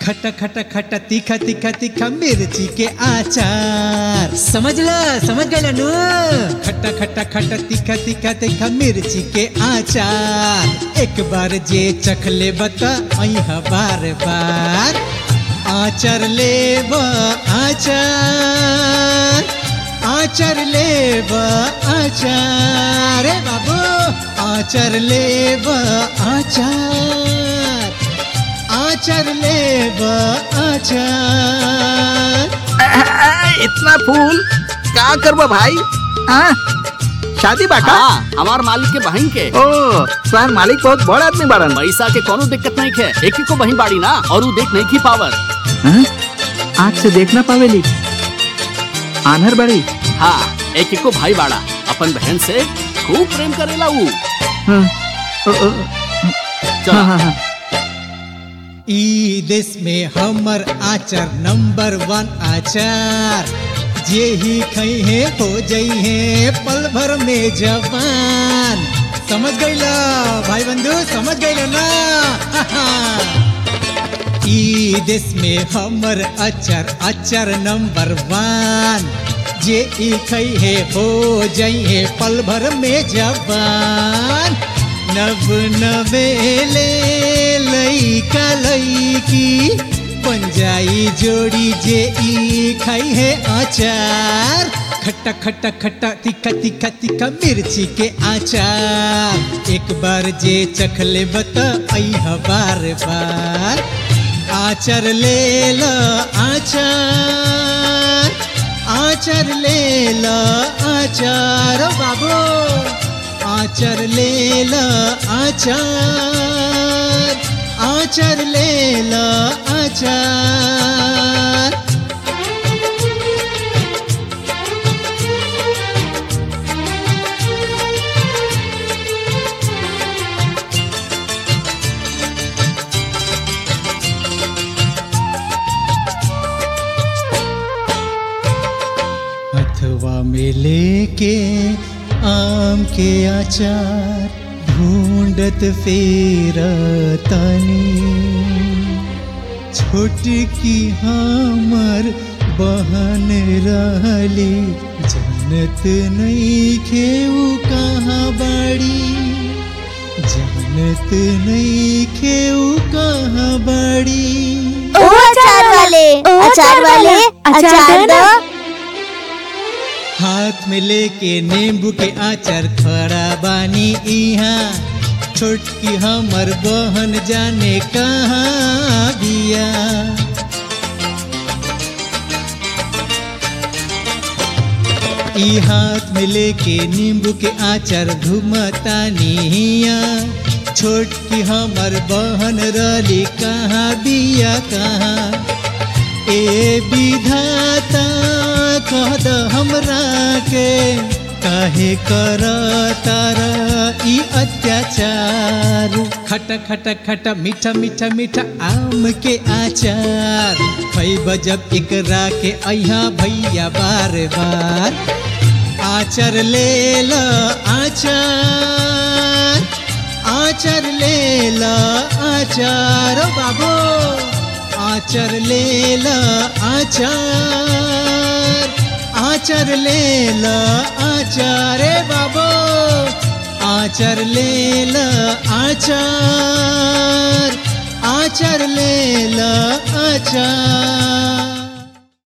खट्टा खट्टा खट्टा तीखा तीखा तीखा मिर्ची के आचार समझला समझ गए नु खट्टा खट्टा खट्टा तीखा तीखा तीखा मिर्ची के आचार एक बार जे चख ले बता अइहा बार बार आचार लेब आचार आचार लेब आचार रे बाबू आचार लेब आचार आचार लेब आचार इतना फूल का करबो भाई हाँ शादी बाका हाँ हमार मालिक के बहन के ओ तुम्हार मालिक बहुत बड़ आदमी बाड़न पैसा के कोनो दिक्कत नहीं है एक ही को बहन बाड़ी ना और ऊ देख नहीं की पावर हाँ? आँख से देखना पावेली आनहर बड़ी हाँ एक ही को भाई बाड़ा अपन बहन से खूब प्रेम करेला ऊ हाँ, ओ, ओ, चल हाँ, हाँ, हाँ। ई देश में हमर आचार नंबर वन आचार जे ही खई है हो जई है पल भर में जवान समझ गईला भाई बंधु समझ गईला ना ई देश में हमर अचार अचार नंबर वन जे ई खई है हो जई है पल भर में जवान नव नवेले लईका लईकी बन जाई जोड़ी जे ई खाई है आचार खट्टा खट्टा खट्टा तीखा तीखा तीखा मिर्ची के आचार एक बार जे चख ले बता अइहा बार बार आचार ले ल आचार आचार ले ल आचार ओ बाबू आचर ले ल आचार आचर ले ल आचार हथवा में लेके आम के आचार ढूंढत फेर तनी छोटकी हमर बहन रहली जनत नहीं खेऊ कहाँ बाड़ी जनत नहीं खेऊ कहाँ बाड़ी ओ अचार वाले अचार वाले अचार दो हाथ में लेके नींबू के आचार खड़ा बानी इहाँ छोटकी हमर बहन जाने कहाँ बिया ई हाथ में लेके नींबू के आचार घुमतानी हिया छोटकी हमर बहन रली कहाँ बिया कहाँ ए विधाता कह द हमरा के काहे कर तारा ई अत्याचार खटा खटा खटा मीठा मीठा मीठा आम के आचार खैब जब एकरा के अइहा भैया बार बार आचर ले ल आचार आचर ले ल आचार ओ बाबू आचर ले ल आचार आचर ले ल आचार रे बाबू आचर ले ल आचार आचर ले ल आचार